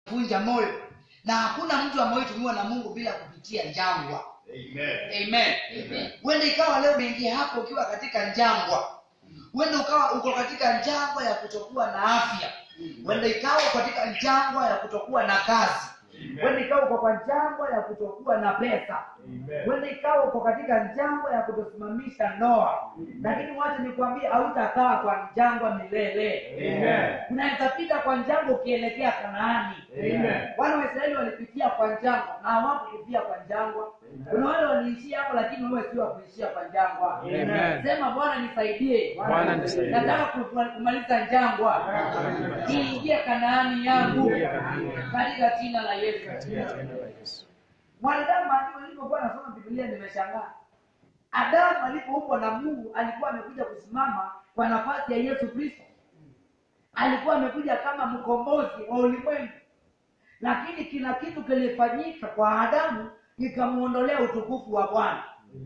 vunja moyo na hakuna mtu amewahi tumiwa na mungu bila kupitia njangwa amen huenda ikawa leo umeingia hapo ukiwa katika njangwa huenda ukawa uko katika njangwa ya kutokuwa na afya huenda ikawa katika njangwa ya kutokuwa na kazi huenda ikawa uko kwa njangwa ya kutokuwa na pesa huenda ikawa uko katika njangwa ya kutosimamisha ndoa lakini wacha nikwambie hautakaa kwa njangwa milele unaweza pita kwa njangwa ukielekea kanaani wana waisraeli walipitia kwa njangwa na hawakupia kwa njangwa kuna wale waliishia hapo lakini wewe sio wa kuishia kwa njangwa Amen. sema bwana nisaidie Bwana nisaidie. nataka ku- kumaliza njangwa niingie kanaani yangu katika jina la yesu mwanadamu maandiko nilipokuwa nasoma biblia nimeshangaa adamu alipoumbwa na mungu alikuwa amekuja kusimama kwa nafasi ya yesu kristo alikuwa amekuja kama mkombozi wa ulimwengu lakini kila kitu kilifanyika kwa adamu kikamwondolea utukufu wa bwana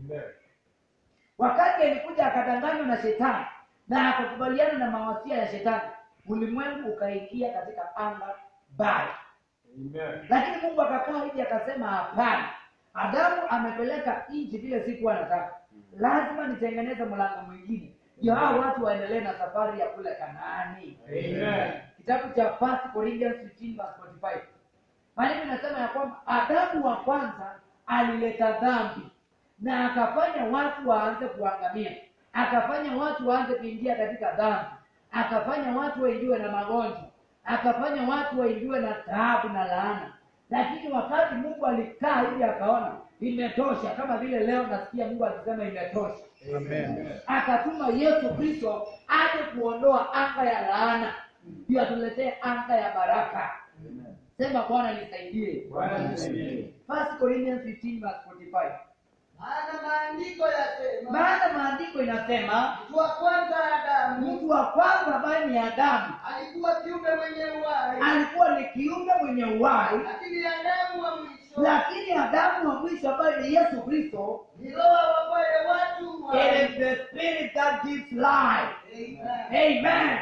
wakati alikuja akadanganywa na shetani na akakubaliana na mawasia ya shetani ulimwengu ukaingia katika anga baya lakini mungu akakaa hivi akasema hapana adamu amepeleka nchi vile sikuwa nataka lazima nitengeneze mlango mwingine ndio hao watu waendelee na safari ya kule kanaani kitabu cha First Corinthians 15 verse 45 maandiko inasema ya kwamba adamu wa kwanza alileta dhambi na akafanya watu waanze kuangamia akafanya watu waanze kuingia katika dhambi akafanya watu waingiwe na magonjwa akafanya watu waingiwe na taabu na laana lakini wakati mungu alikaa hivi akaona imetosha kama vile leo nasikia mungu akisema imetosha akatuma yesu kristo aje kuondoa anga ya laana ndio atuletee anga ya baraka sema bwana nisaidie First Corinthians 15 verse 45 maana maandiko yasema maana maandiko inasema mtu wa kwanza Adamu mtu wa kwanza ambaye ni adamu alikuwa kiumbe mwenye uhai, alikuwa ni kiumbe mwenye uhai lakini Adamu wa mwisho lakini adamu wa mwisho ambaye ni yesu kristo ni roho wapaye watu it uhai. is the spirit that gives life Amen. amen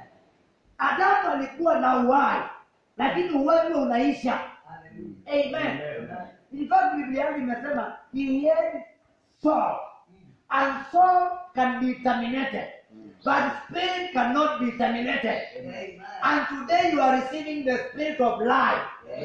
adamu alikuwa na uhai lakini uhai huo unaisha amen in fact biblia yangu imesema he had soul and soul can be terminated but spirit cannot be terminated and today you are receiving the spirit of life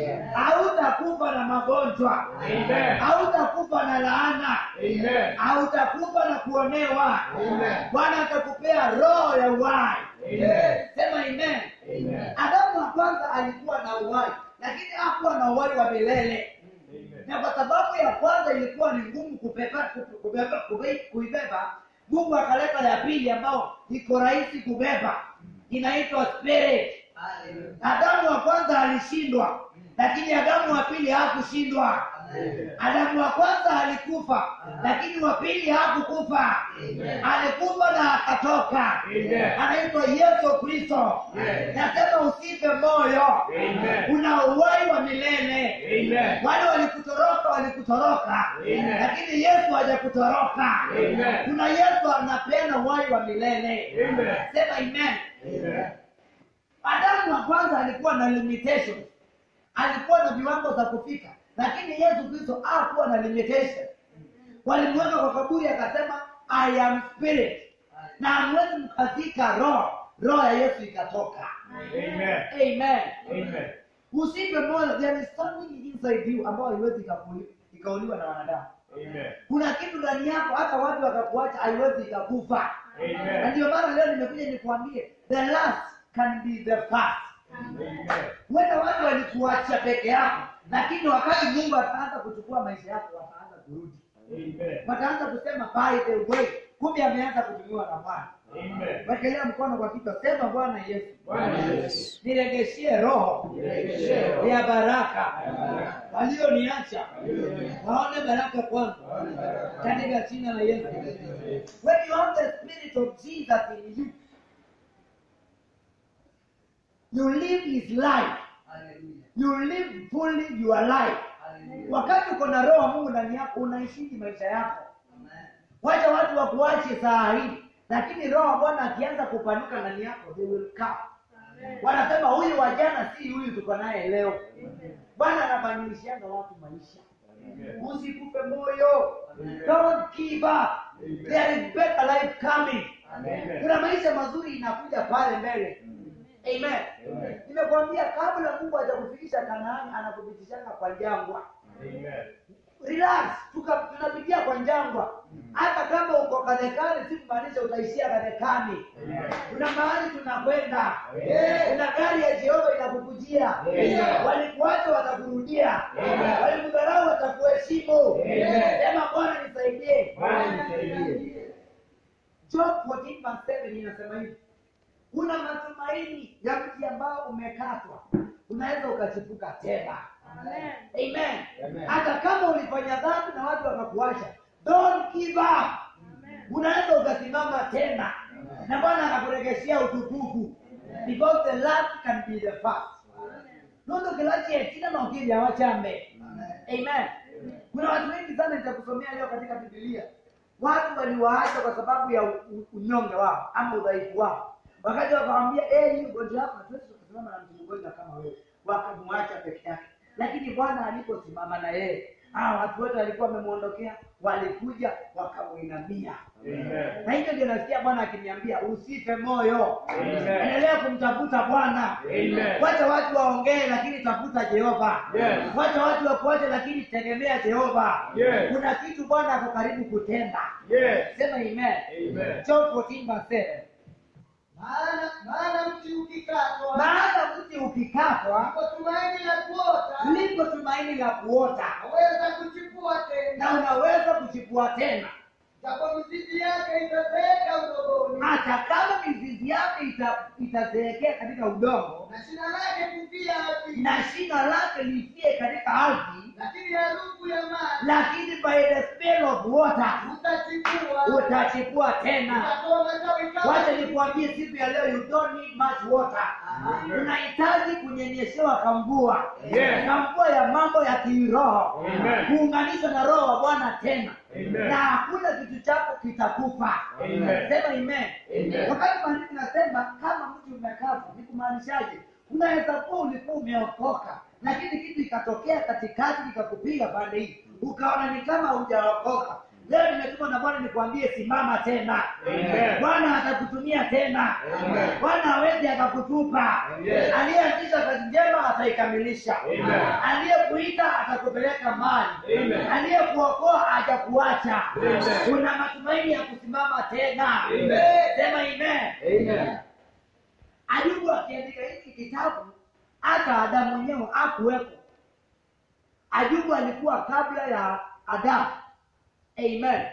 hautakufa na magonjwa Amen. hautakufa na laana Amen. hautakufa na kuonewa Amen. bwana atakupea roho ya uhai Amen. sema amen Amen. adamu wa kwanza alikuwa na uhai lakini hakuwa na uhai wa milele na kwa sababu ya kwanza ilikuwa ni ngumu kubeba kubeba kube- kuibeba mungu akaleta ya pili ambao iko rahisi kubeba inaitwa spirit adamu wa kwanza alishindwa lakini adamu wa pili hakushindwa adamu wa kwanza alikufa lakini wa pili hakukufa alikufa na akatoka Amen. anaitwa yesu kristo Amen. nasema usife moyo Amen. una uhai wa milele Amen. wale walikutoroka walikutoroka Amen. lakini yesu hajakutoroka Amen. kuna yesu anapeana uhai wa milele Amen. sema amen Amen. adamu wa kwanza alikuwa na limitation alikuwa na viwango za kufika lakini yesu kristo hakuwa na limitation walimweka kwa kaburi akasema i am spirit na hamwezi mkazika roho roho ya yesu ikatoka Amen. amen Amen. usipe moyo there is something inside you ambayo haiwezi ikakuli- ikauliwa na wanadamu Amen. kuna kitu ndani yako hata watu wakakuacha haiwezi ikakufa na Amen. ndio maana leo nimekuja nikuambie the last can be the first Amen. wenda watu walikuacha peke yako lakini wakati mungu ataanza kuchukua maisha yako wataanza kurudi Amen. wataanza kusema by the way kumbe ameanza kutumiwa na bwana Amen. wekelea mkono kwa kichwa sema bwana yesu Bwana Yesu. niregeshie roho Niregeshie roho ya baraka ya baraka. walioniacha Walioniacha. waone baraka kwangu Waone baraka. katika jina la yesu when you have the spirit of jesus in you you live his life you live fully your life wakati uko na roho wa mungu ndani yako unaishiji maisha yako wacha watu wakuache saa hii lakini roho wa bwana akianza kupanuka ndani yako they will come wanasema huyu wa jana si huyu tuko naye leo bwana anabadilishianga watu maisha usikupe moyo don't give up there is better life coming kuna maisha mazuri inakuja pale mbele amen nimekwambia kabla mungu hajakufikisha kanaani anakupitishanga kwa jangwa relax tuka- tunapitia kwa jangwa hata kama uko kanekani si kumaanisha utaishia kanekani kuna mahali tunakwenda kuna gari ya jehova inakukujia walikuacha watakurudia walikudharau watakuheshimu sema bwana nisaidie job 14:7 inasema hivi kuna matumaini ya mti ambao umekatwa unaweza ukachipuka tena amen hata kama ulifanya dhambi na watu wakakuacha don't give up unaweza ukasimama tena na bwana akakuregeshea utukufu because the last can be the first nondo kilache tina naukili awachambe amen kuna watu wengi sana nitakusomea leo katika bibilia watu waliwaacha kwa sababu ya u- u- unyonge wao ama udhaifu wao wakati wakawambia eh, hii ugonjwa wako hatuwezi kusimama na mtu mgonjwa kama wewe wakamwacha peke yake lakini bwana aliposimama na yeye hawa watu wote walikuwa wamemwondokea walikuja wakamuinamia na hivyo ndio nasikia bwana akiniambia usife moyo Amen. endelea kumtafuta bwana Amen. wacha watu waongee lakini tafuta jehova Yes. wacha watu wakuache lakini tegemea jehova Yes. kuna kitu bwana ako karibu kutenda Yes. sema amen Amen. John 14 verse 7. maana maana mti ukikatwa maana mti ukikatwa kwa tumaini la kuota liko tumaini la kuota aweza kuchipua tena na unaweza kuchipua tena japo mizizi yake itazeeka udogoni hata kama mizizi yake ita- itazeekea katika udongo na shina lake kufia ardhini na shina lake lifie katika ardhi lakini harufu ya maji lakini by the spell of water utachipua utachipua tena utatoa matawi kama wacha nikuambie siku ya leo you don't need much water unahitaji kunyenyeshewa kamvua Yes. kamvua ya mambo ya kiroho Amen. kuunganishwa na roho wa bwana tena Amen. na hakuna kitu chako kitakufa Amen. sema amen Amen. wakati maandiko nasema kama mtu umekatwa ni kumaanishaje unaweza kuwa ulikuwa umeokoka lakini kitu ikatokea katikati kikakupiga pande hii ukaona ni kama hujaokoka leo nimetuma na bwana nikwambie simama tena Amen. bwana atakutumia tena Amen. bwana hawezi akakutupa Yes. aliyeanzisha kazi njema ataikamilisha Amen. aliyekuita atakupeleka mbali Amen. aliyekuokoa hajakuacha Amen. kuna matumaini ya kusimama tena Amen. sema amen Amen. ayubu akiandika hiki kitabu hata adamu mwenyewe akuwepo ayubu alikuwa kabla ya adamu amen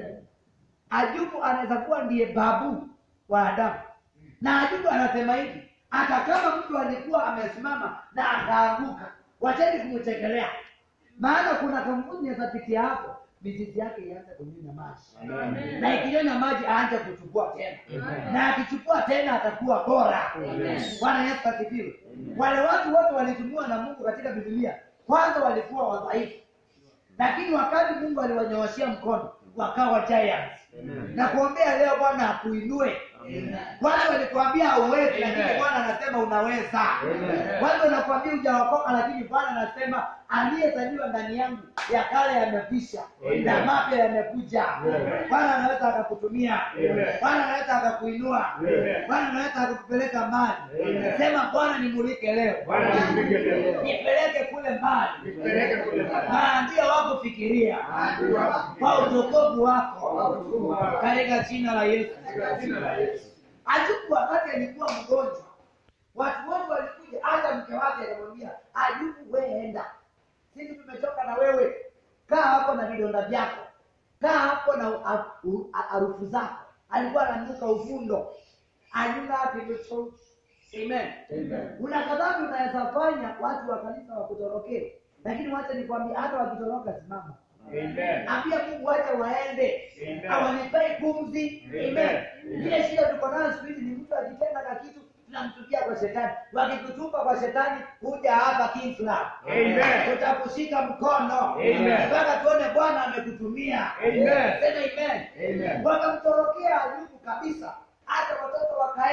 ayubu anaweza kuwa ndiye babu wa adamu na ayubu anasema hivi hata kama mtu alikuwa amesimama na akaanguka wacheni kumchekelea maana kuna kampuni yazapitia hapo mizizi yake ianze kunyonya maji Amen. na ikinyonya maji aanze kuchukua tena Amen. na akichukua tena atakuwa bora Amen. bwana yesu asifiwe wale watu wote walitumiwa na mungu katika bibilia kwanza walikuwa wadhaifu lakini wakati mungu aliwanyooshea mkono wakawa giants Amen. na kuombea leo bwana akuinue watu walikuambia hauwezi lakini Amen. bwana anasema unaweza Amen. watu wanakuambia hujaokoka lakini bwana anasema aliyezaliwa ndani yangu ya kale yamepisha Amen. na mapya yamekuja Amen. bwana anaweza akakutumia Amen. bwana anaweza akakuinua Amen. bwana anaweza akakupeleka mbali Amen. sema bwana nimulike leo Bwana nipige leo. nipeleke kule mbali Nipeleke kule mbali. maandio wako fikiria Maadui wako. kwa utukufu Kwa wako utukufu wako. katika jina la yesu Katika jina la Yesu. Ayubu wakati alikuwa mgonjwa, watu wote walikuja, hata mke wake akamwambia Ayubu, wewe enda, sisi tumetoka na wewe, kaa hapo na vidonda vyako, kaa hapo na ha- u- ha- harufu zako. Alikuwa ananuka uvundo, anyunga kilicho Amen. Amen. Kuna kadhambi unaweza fanya watu wa kanisa wakutorokee, lakini wacha nikwambie, hata wakitoroka, simama Amen. ambia Mungu wacha waende, Amen. hawanipei pumzi. Amen. Amen. Amen. Ile shida tuko nayo siku hizi ni mtu akitenda na kitu tunamtupia kwa shetani, wakikutupa kwa shetani, kuja hapa Kingsland, Amen. tutakushika mkono Amen. mpaka tuone Bwana amekutumia. Amen. Sema amen. Amen. Wakamtorokea Ayubu kabisa, hata watoto wakaenda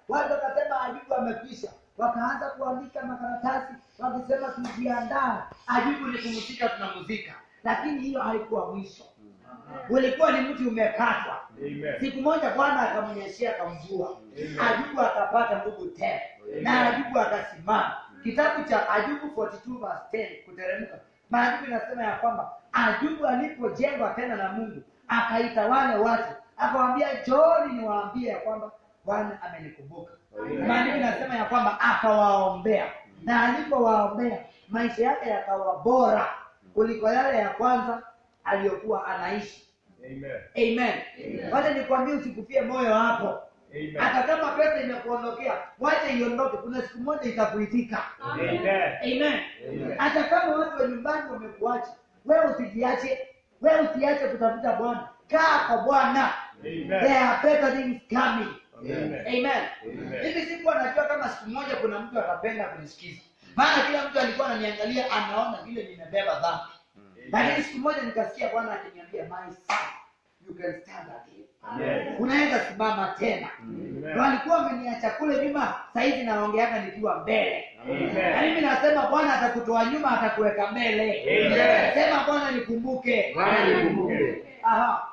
watu wakasema ajubu amekwisha wakaanza kuandika makaratasi wakisema tujiandaa ajubu ni kumzika tunamuzika lakini hiyo haikuwa mwisho ulikuwa ni mti umekatwa Amen. siku moja bwana akamnyeshea akamvua Amen. ajubu akapata nguvu tena na ajubu akasimama kitabu cha ajubu 42 verse 10 kuteremka maandiko inasema ya kwamba ajubu alipojengwa tena na mungu akaita wale watu akawambia jooni niwaambie ya kwamba bwana amenikumbuka Amen. maandiko inasema ya kwamba akawaombea na alipowaombea maisha yake yakawa bora kuliko yale ya kwanza aliyokuwa anaishi Amen. amen wacha nikwambie usikufie moyo hapo Amen. hata kama pesa imekuondokea wacha iondoke kuna siku moja itakuitika Amen. amen Amen. hata kama watu wa nyumbani wamekuacha wewe usijiache wewe usiache kutafuta bwana kaa kwa bwana Amen. there are better things coming Amen. amen Amen. hivi sikuwa najua kama siku moja kuna mtu atapenda kunisikiza maana kila mtu alikuwa ananiangalia anaona vile nimebeba dhambi lakini siku moja nikasikia bwana akiniambia my son you can stand again Amen. unaweza simama tena Amen. walikuwa wameniacha kule nyuma sahizi naongeaka nikiwa mbele Amen. na mimi nasema bwana atakutoa nyuma atakuweka mbele Amen. sema bwana nikumbuke Bwana nikumbuke. Aha,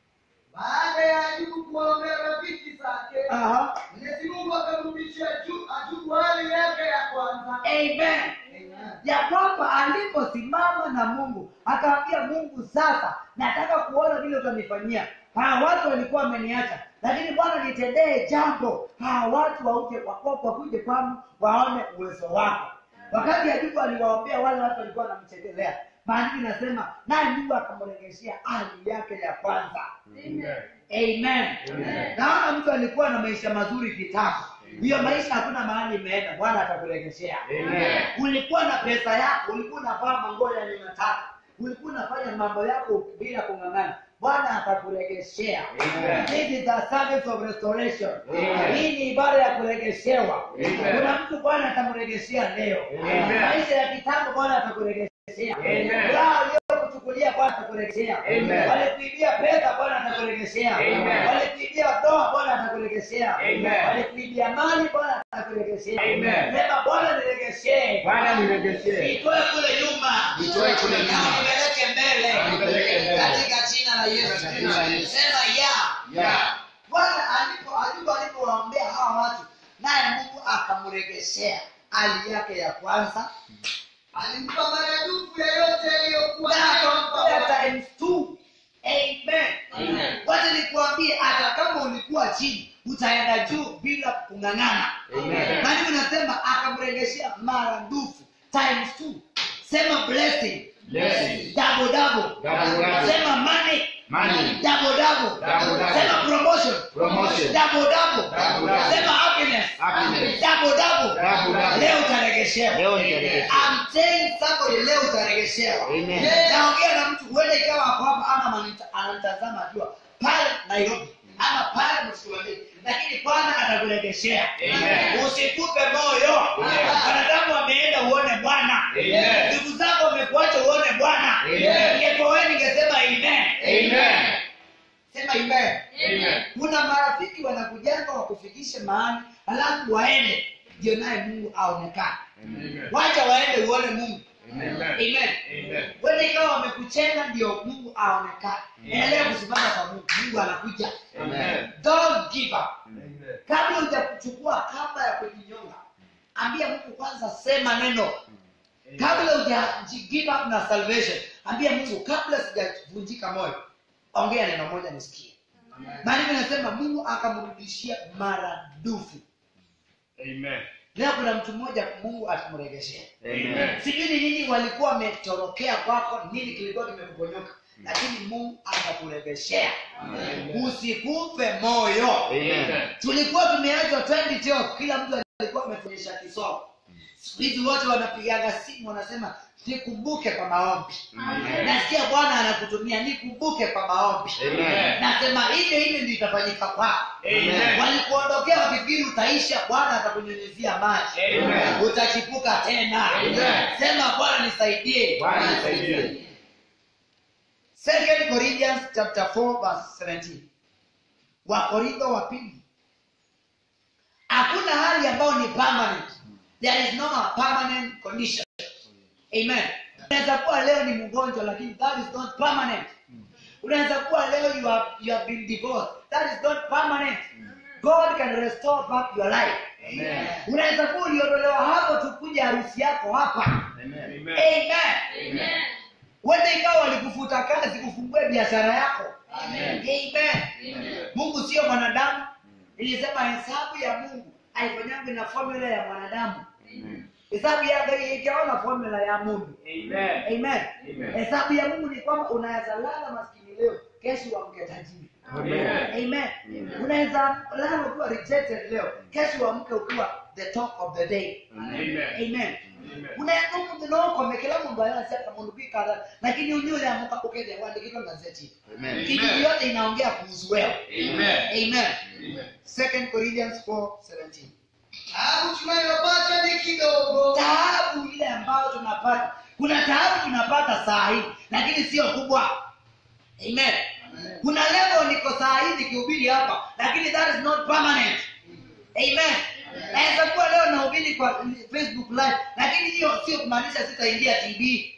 baada ya ajubu kuwaombea rafiki zake aha. mwenyezi mungu akamrudishia Ju- ajubu hali yake ya kwanza amen Amen. ya kwamba aliposimama na mungu akaambia mungu sasa nataka kuona vile utanifanyia hawa watu walikuwa wameniacha lakini bwana nitendee jambo hawa watu wauje wako- wakuje kwangu waone uwezo wako wakati ajubu aliwaombea wale watu walikuwa wanamchekelea maandiko inasema naye mungu akamregeshea hali yake ya kwanza Amen. amen Amen. naona mtu alikuwa na maisha mazuri kitambo hiyo maisha hakuna mahali imeenda bwana atakuregeshea Amen. ulikuwa na pesa yako ulikuwa unavaa mangoya yenye unataka ulikuwa unafanya mambo yako bila kung'ang'ana bwana atakuregeshea Amen. This is a service of restoration Amen. hii ni ibada ya kuregeshewa Amen. kuna mtu bwana atamregeshea leo Amen. maisha ya kitambo bwana atakuregeshea Amen. Furaha uliyokuchukulia bwana atakuregeshea Amen. walikuibia pesa bwana atakuregeshea Amen. walikuibia ndoa bwana atakuregeshea Amen. walikuibia mali bwana atakuregeshea Amen. sema bwana niregeshee Bwana niregeshee. nitoe kule nyuma Nitoe kule nyuma. Na nipeleke mbele Nipeleke mbele. katika jina la Yesu Katika jina la Yesu. sema ya Ya. bwana alipo alipo alipowaombea hawa watu naye mungu akamregeshea hali yake ya kwanza alimpa maradufu ya yote aliyokuwa na nayo akampea mpaka times two amen Amen. wacha nikuambie hata kama ulikuwa chini utaenda juu bila kung'ang'ana Amen. maandiko nasema akamregeshea maradufu times two sema blessing Blessing. double double Double, double. sema money Money. double double Double, double. sema promotion Promotion. double double Double, double. sema happiness Happiness. double double Double, double. leo utaregeshewa Leo nitaregeshewa. I'm telling somebody leo utaregeshewa Amen. naongea na mtu huenda ikawa ako hapa ama ananita- ananitazama akiwa pale nairobi ama pale msuani lakini bwana atakuregeshea Amen. usikupe moyo Amen. wanadamu wameenda uone bwana Amen. ndugu zako wamekuacha uone bwana Amen. ningepoweni ningesema amen Amen. sema amen Amen. kuna marafiki wanakujanga wakufikishe mahali halafu waende ndio naye mungu aonekane Amen. wacha waende uone mungu Amen. amen Amen. wende ikawa wamekuchenga ndio mungu aonekane endelea kusimama kwa mungu mungu anakuja Amen. don't give up Amen. kabla hujakuchukua kamba ya kujinyonga ambia mungu kwanza sema neno kabla huja give up na salvation ambia mungu kabla sijavunjika moyo ongea neno moja nisikie maandiko inasema mungu akamrudishia maradufu Amen. leo kuna mtu mmoja mungu atamregeshea Amen. sijui ni nini walikuwa wametorokea kwako nini kilikuwa kimekuponyoka lakini mungu atakuregeshea Amen. usikufe moyo Amen. tulikuwa tumeachwa 2012 kila mtu alikuwa ametuonyesha kisomo siku hizi wote wanapigaga simu wanasema nikumbuke kwa maombi Amen. nasikia bwana anakutumia nikumbuke kwa maombi Amen. nasema hivyo hivyo ndio itafanyika kwako Amen. walikuondokea wakifikiri utaisha bwana atakunyunyizia maji Amen. utachipuka tena Amen. sema bwana nisaidie Bwana nisaidie. Second Corinthians chapter 4 verse 17. Wakorintho wa pili hakuna hali ambayo ni permanent there is no a permanent condition amen unaweza kuwa leo ni mgonjwa lakini that is not permanent unaweza kuwa leo you have, you have been divorced that is not permanent god can restore back your life Amen. unaweza kuwa uliondolewa hapo tukuja harusi yako hapa Amen. amen wende ikawa walikufuta kazi kufungue biashara yako Amen. amen mungu sio mwanadamu nilisema hesabu ya mungu haifanyangwi na formula ya mwanadamu hesabu yake ikiona formula ya mungu Amen. amen Amen. hesabu ya mungu ni kwamba unaweza lala maskini leo kesho uamke tajiri Amen. amen unaweza lala ukiwa rejected leo kesho uamke ukiwa the talk of the day Amen. amen unaenda mundu nokome kila mundu ayasiaka mundu kwikara lakini unyule amuka ukete wandikitwa gazeti Amen. kitu yote inaongea kuhusu wewe Amen. amen Amen. second corinthians 4:17 Taabu tunayopata ni kidogo, taabu ile ambayo tunapata kuna taabu tunapata saa hii lakini sio kubwa amen kuna level niko saa hii nikihubiri hapa lakini that is not permanent amen naweza kuwa leo nahubiri kwa facebook live lakini hiyo sio kumaanisha sitaingia tv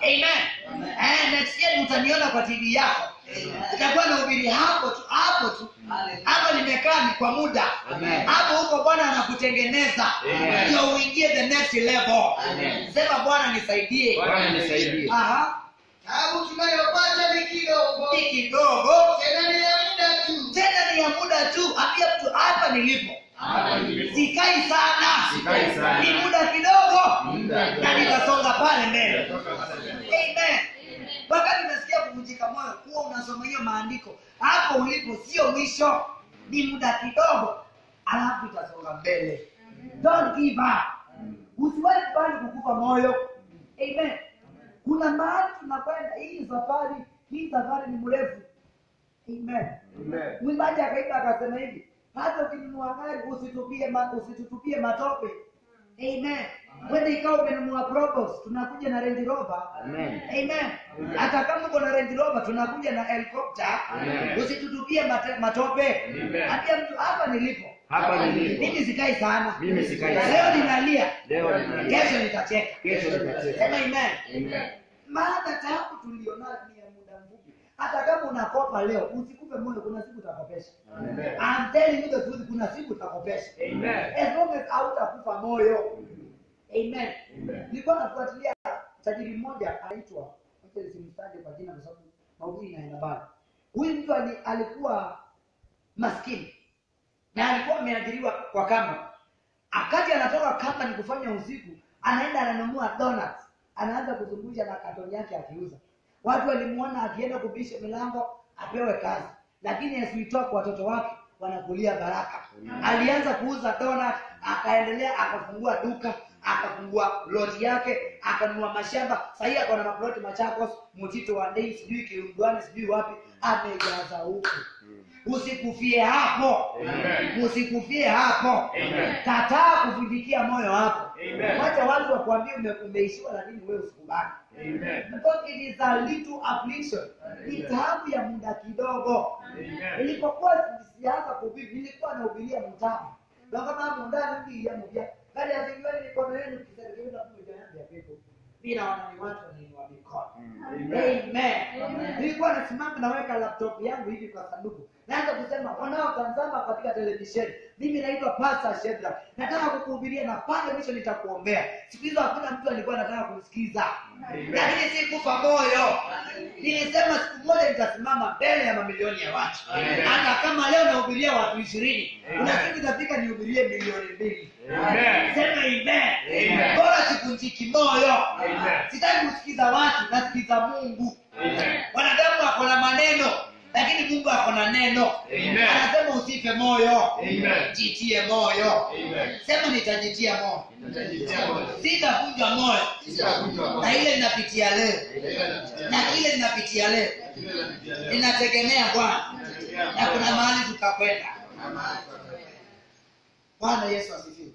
amen eh, next year utaniona kwa tv yako itakuwa nahubiri hapo tu hapo tu hapo nimekaa ni kwa muda Amen. hapo huko bwana anakutengeneza Amen. ndio uingie the next level Amen. sema bwana nisaidie Bwana nisaidie. Aha, taabu tunayopata ni kidogo, ni kidogo tena ni ya muda tu. tena ni ya muda tu ambia mtu hapa nilipo Hapa nilipo. sikai sana Sikai sana. ni muda kidogo Muda kidogo. na nitasonga pale mbele Toka pale. amen wakati unasikia kuvunjika moyo kuwa unasoma hiyo maandiko hapo ulipo sio mwisho ni muda kidogo alafu itasonga mbele don't give up usiwahi kubali kukufa moyo amen kuna mahali tunakwenda hii safari hii safari ni mrefu amen Amen. mwimbaji akaimba akasema hivi hata ukinunua gari usitupie ma, usitutupie matope amen wende ikawa umenunua Probox, tunakuja na Range Rover Amen. amen hata kama uko na Range Rover tunakuja na helicopter Amen. usitutupie mate, matope Amen. ambia mtu hapa nilipo Hapa nilipo. mimi sikai sana Mimi sikai leo sana. ninalia Leo ninalia. kesho nitacheka Kesho nitacheka. sema amen Amen. maana taabu tulionayo ni ya muda mfupi hata kama unakopa leo usikupe moyo kuna siku utakopesha Amen. I'm telling you the truth kuna siku utakopesha Amen. as long as hautakufa moyo amen Amen. nilikuwa nafuatilia tajiri mmoja anaitwa acha nisimtaje kwa jina kwa sababu mahubiri inaenda mbali huyu mtu ali, alikuwa maskini na alikuwa ameajiriwa kwa kamba akati anatoka kamba ni kufanya usiku anaenda ananunua donuts anaanza kuzungusha na katoni yake akiuza watu walimuona akienda kubisha milango apewe kazi lakini asitoa kwa watoto wake wanakulia baraka alianza kuuza donut akaendelea akafungua duka akafungua loti yake akanunua mashamba sahii ako na maploti machakos mtito wa ndei sijui kirungwani sijui wapi amejaza huku usikufie hapo Amen. usikufie hapo Amen. kataa kuvunjikia moyo hapo Amen. wacha watu wakuambia ume, umeishiwa lakini wewe usikubali Amen. because it is a little affliction ni taabu ya muda kidogo Amen. nilipokuwa sianza kuhubiri nilikuwa nahubiria mtamu na kama mundani mbili ya mubya kali ya zingine mikono yenu kiserikali kuja yangu ya pepo bila wana ni watu wanainua mikono Amen. Amen. Nilikuwa nasimama naweka laptop yangu hivi kwa sanduku. Naanza kusema wanaotazama katika televisheni, mimi naitwa Pastor Shedra. Nataka kukuhubiria na pale mwisho nitakuombea. Siku hizo hakuna mtu alikuwa anataka kusikiza. Lakini si kufa moyo. Nilisema siku moja nitasimama mbele ya mamilioni ya watu. Amen. Hata kama leo nahubiria watu ishirini, Amen. kuna siku itafika nihubirie milioni mbili. Amen. Sema amen. Amen. Bora sivunjiki moyo. Amen. Sitaki kusikiza watu, nasikiza Mungu. Amen. wanadamu ako na maneno lakini mungu ako na neno Amen. anasema usife moyo Amen. jitie moyo Amen. sema nitajitia moyo Nitajitia moyo. sitavunjwa moyo Sitavunjwa moyo. na ile ninapitia leo Nitajitia na ile ninapitia leo moyo. ninategemea bwana na kuna mahali tutakwenda bwana yesu asifiwe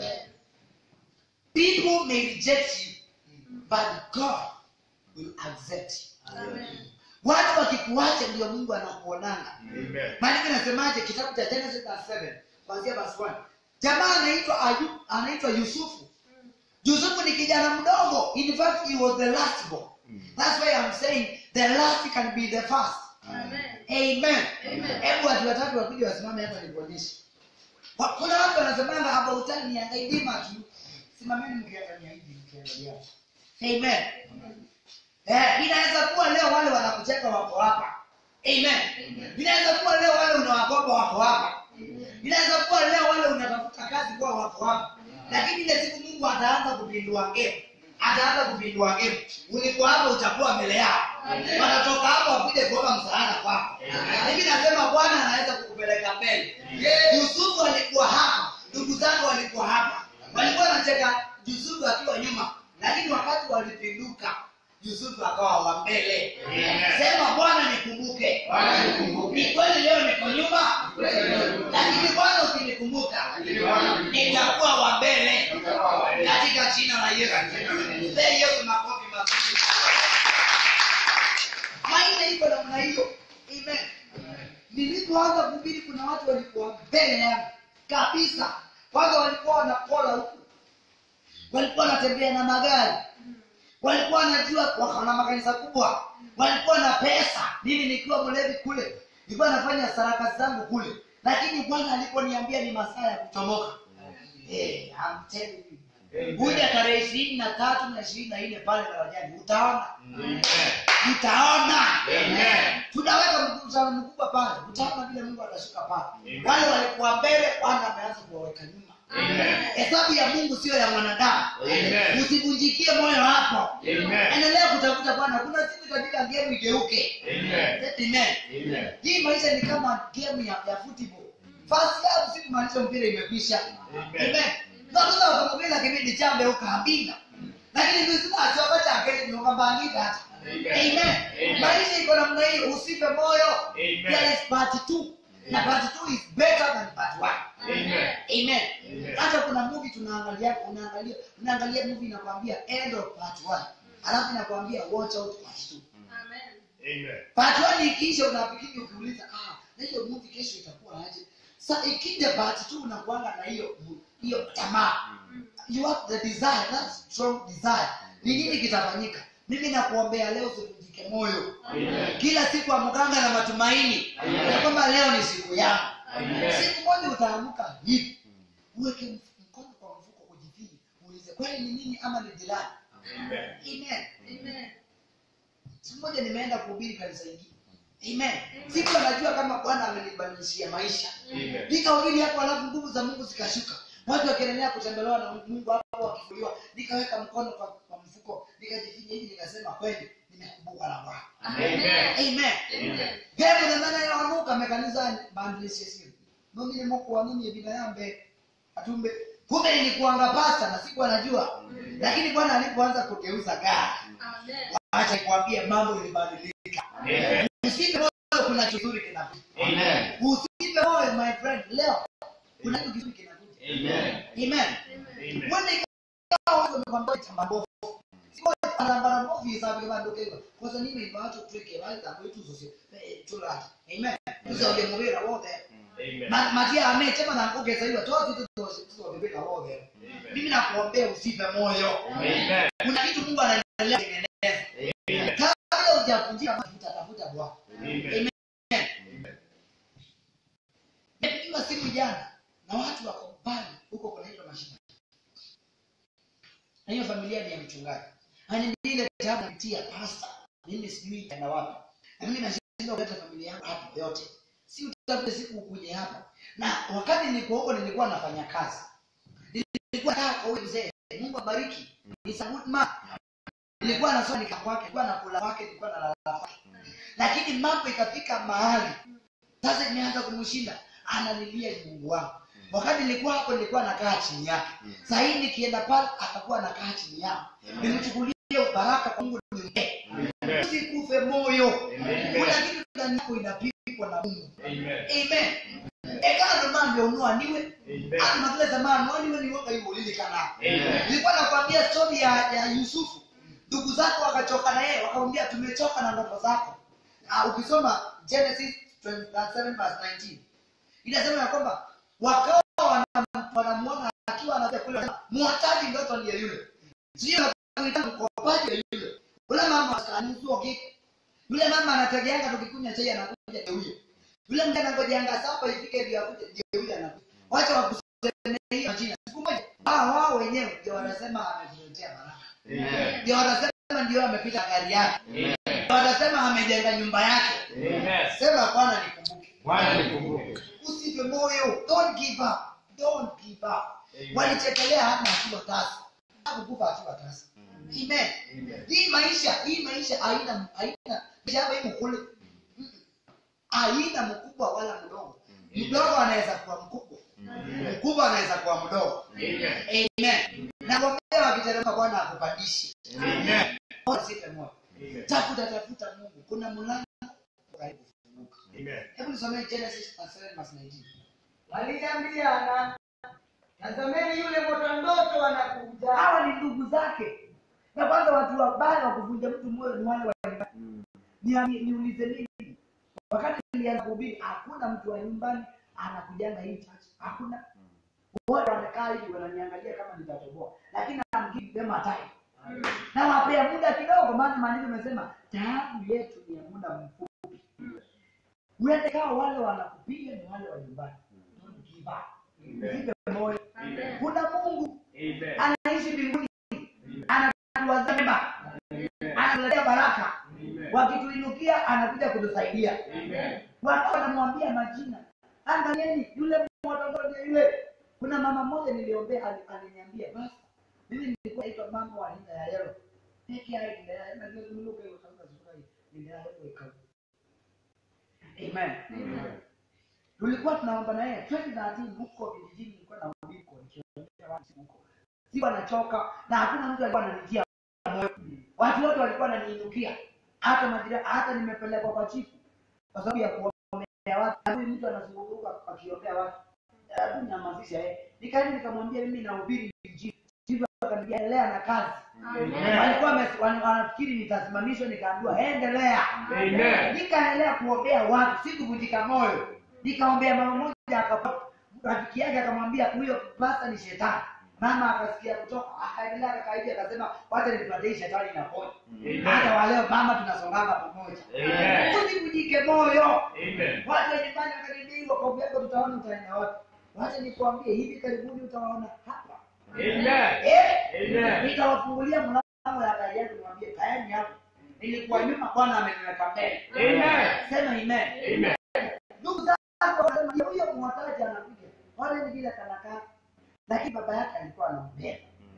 people may reject you but god will accept you watu wakikuacha ndio mungu anakuonanga Amen. maandiko inasemaje kitabu cha genesis verse 7 kuanzia verse 1 jamaa anaitwa Ayub, anaitwa yusufu yusufu ni kijana mdogo in fact he was the last born that's why i'm saying the last can be the first amen hebu watu watatu wakuja wasimame hapa nikuonyeshe Wa- kuna watu wanasemanga about time angaidima tu simameni mkiangalia hivi mkiangalia amen eh, inaweza kuwa leo wale wanakucheka wako hapa amen inaweza kuwa leo wale unawakopa wako hapa inaweza kuwa leo wale unatafuta kazi kuwa wako hapa lakini ile siku mungu ataanza kupindua ngemu ataanza kupindua ngemu ulikuwa hapa utakuwa mbele yao wanatoka hapa wakuje kuomba msaada kwako mimi nasema bwana anaweza kukupeleka mbele yusufu alikuwa hapa ndugu zake walikuwa hapa walikuwa wanacheka yusufu akiwa nyuma lakini wakati walipinduka yusufu akawa wa mbele sema bwana nikumbuke Bwana nikumbuke. ni kweli leo niko nyuma lakini bwana ukinikumbuka nitakuwa wa mbele katika jina la yesu Mpe yesu makofi mazuri maisha iko namna hiyo amen nilipoanza kuhubiri kuna watu walikuwa mbele yangu kabisa kwanza walikuwa wanakola huku walikuwa wanatembea na magari walikuwa wanajua wakana makanisa kubwa walikuwa na pesa mimi nikiwa mlevi kule nilikuwa nafanya sarakasi zangu kule lakini bwana aliponiambia ni masaa ya kuchomoka hey, I'm telling you. kuja tarehe ishirini na tatu na ishirini na nne pale darajani utaona utaona tunaweka mkutano mkubwa pale utaona vile mungu atashuka pale wale walikuwa mbele bwana ameanza kuwaweka nyuma hesabu ya mungu sio ya mwanadamu Amen. usivunjikie moyo hapo Amen. endelea kutafuta bwana kuna siku itabika ngemu igeuke Amen. hii maisha ni kama game ya, ya football first half si kumaanisha mpira imekwisha amen nakuza wakamubila kipindi chambe ukaambinga lakini krismasi wakati akeli niukambangika hata amen Amen. maisha iko namna hii usipe moyo Amen. there is part two na part two is better than part one amen Amen. hata kuna movie tunaangalia unaangalia unaangalia movie inakwambia end of part one alafu inakwambia watch out part two part one ikiisha unafikiri ukiuliza ah na hiyo movie kesho itakuwa aje sa ikija part two unakuanga na hiyo hiyo tamaa you have the desire that strong desire ni nini kitafanyika mimi nakuombea leo usivunjike moyo kila siku amkanga na matumaini ya kwamba leo ni siku yangu siku moja utaamka hivi uweke mf- mkono kwa mfuko ujifiri uulize kweli ni nini ama ni jirani amen siku moja nimeenda kuhubiri kanisa ingine amen siku anajua kama bwana amenibadilishia maisha nikahubiri hapo alafu nguvu za mungu zikashuka watu wakiendelea kutembelewa na mungu hapo wakifuliwa nikaweka mkono kwa, kwa mfuko nikajifinya hivi nikasema kweli nimekumbuka na bwana amen hebu namana yawanuka mekanisani bandilishesio nomine mokuwanini ebina yambe atumbe kumbe nilikuanga pasta na siku anajua lakini bwana alipoanza kugeuza gari acha kuambia mambo ilibadilika usipe moyo kuna kizuri kinakuja usipe moyo my friend leo kuna kitu kizuri kinakuja amen mwende ikawa watu wamekwambia chamba mbovu sio barabara mbovu isabe kama ndokeva kosa nime ibacho tweke baita kwetu zose tulata amen tuzo ya mubira wote Ma- matia amechema na ngogeza hiyo toa vitu zose tuzo bibika wote mimi nakuombea usipe moyo kuna kitu Mungu anaendelea kutengeneza kabla hujavunjika mafuta tafuta bwana nimepigiwa simu jana na watu wako mbali huko kunaitwa mashina na hiyo familia ni ya mchungaji ani ile tabu napitia pasta mimi sijui itaenda wapi na mimi nashindwa kuleta familia yangu hapa yote si utafute siku ukuje hapa na wakati nilikuwa huko nilikuwa nafanya kazi nilikuwa nataka kwa huyu mzee mungu abariki He's a good man nilikuwa nasoma nika kwake nilikuwa nakula kwake nilikuwa nalala kwake lakini mambo ikafika mahali sasa imeanza kumshinda analilia mungu wangu wakati nilikuwa hapo nilikuwa nakaa chini yake sahii nikienda pale atakuwa nakaa chini yangu nimchukulie baraka kwa mungu nimpe usikufe moyo kuna kitu ndani yako inapikwa na mungu amen ekana nomambe onwaniwe ani matile zamani waniwe niwoga iwolilikana nilikuwa nakwambia stori ya, ya yusufu ndugu zake wakachoka na yeye wakamwambia tumechoka na ndoto zako Ah, ukisoma genesis 27 verse 19 inasema ya kwamba wakawa wana- wanamuona akiwa anakuja kule wanasema, muhataji ndoto ndiye yule sio kuita mkopaji ndiye yule yule mama akanizua kiki yule mama anategeanga tukikunywa chai anakuja ndiye huyo yule mtu anangojeanga sapa ifike ndio akuje ndiye huyo anakuja wacha wakusemea hiyo jina siku moja hao wao wenyewe ndio wanasema ametuletea baraka Amen. ndio wanasema ndio amepita gari yake Amen. ndio wanasema amejenga nyumba yake Amen. sema bwana nikumbuke Bwana nikumbuke. usife moyo don't give up don't give up Amen. walichekelea hata akiwa tasa hakukufa akiwa tasa amen Amen. hii maisha hii maisha haina haina shamba hii mkule Mm. haina mkubwa wala mdogo mdogo anaweza kuwa mkubwa mkubwa anaweza kuwa mdogo Amen. amen na gombea wakiteremka bwana akupandishe Amen. usife moyo Amen. tafuta tafuta mungu kuna mlango karibu kufunguka Amen. hebu nisomee genesis 7 verse 19 waliambiana tazameni yule mota ndoto anakuja hawa ni ndugu zake na kwanza watu wabaya wa kuvunja mtu moyo ni wale wa Ni- niulize mimi wakati nilianza kuhubiri hakuna mtu wa nyumbani anakujanga hii church hakuna wote wamekaa hivi wananiangalia kama nitatoboa lakini I'm giving them a time na wapea muda kidogo maana maandiko imesema taabu yetu ni ya muda mfupi uende kawa wale wanakupiga ni wale wa nyumbani Don't give up. Usife moyo Amen. kuna mungu Amen. anaishi mbinguni anatuwazema anatuletea baraka Amen. wakituinukia anakuja kutusaidia Amen. watu wanamwambia majina angalieni yule mtoto ndiye yule kuna mama mmoja niliombea ali- aliniambia basi mimi nilikuwa naitwa mama wa Linda ya Yero peke yake Linda ya Yero ndio niluka hiyo kama sura hii Linda ya Yero ikawa Amen Amen. tulikuwa tunaomba na yeye 2013 huko vijijini nilikuwa na uliko nikiongea watu huko sikuwa nachoka na hakuna mtu alikuwa ananitia moyo watu wote walikuwa wananiinukia hata majira hata nimepelekwa kwa chifu kwa sababu ya kuombea watu na huyu mtu anazunguka akiombea watu hebu nyamazisha yeye nikaenda nikamwambia mimi nahubiri injili chifu akaniambia endelea na kazi Amen. walikuwa wame- wana- wanafikiri nitasimamishwa nikaambiwa endelea Amen. nikaendelea kuombea watu sikuvunjika moyo nikaombea mama moja akapata rafiki yake akamwambia huyo pasta ni shetani mama akasikia kutoka akaendelea akakaidi akasema wacha nipatie hii shetani inaponya hata waleo mama tunasonganga pamoja Amen. usivunjike moyo Amen. watu wa nyumbani wakanibii wakovu yako tutaona utaenda wapi wacha nikuambie hivi karibuni utawaona hapa Amen. eh Amen. nitawafungulia mlango ya gari yako niwaambie kaeni hapo nilikuwa nyuma bwana ameniweka mbele Amen. sema amen Amen. ndugu zako wanasema "Ndio huyo mwataji anakuja wale ni vile kanakaa lakini baba yake alikuwa anampenda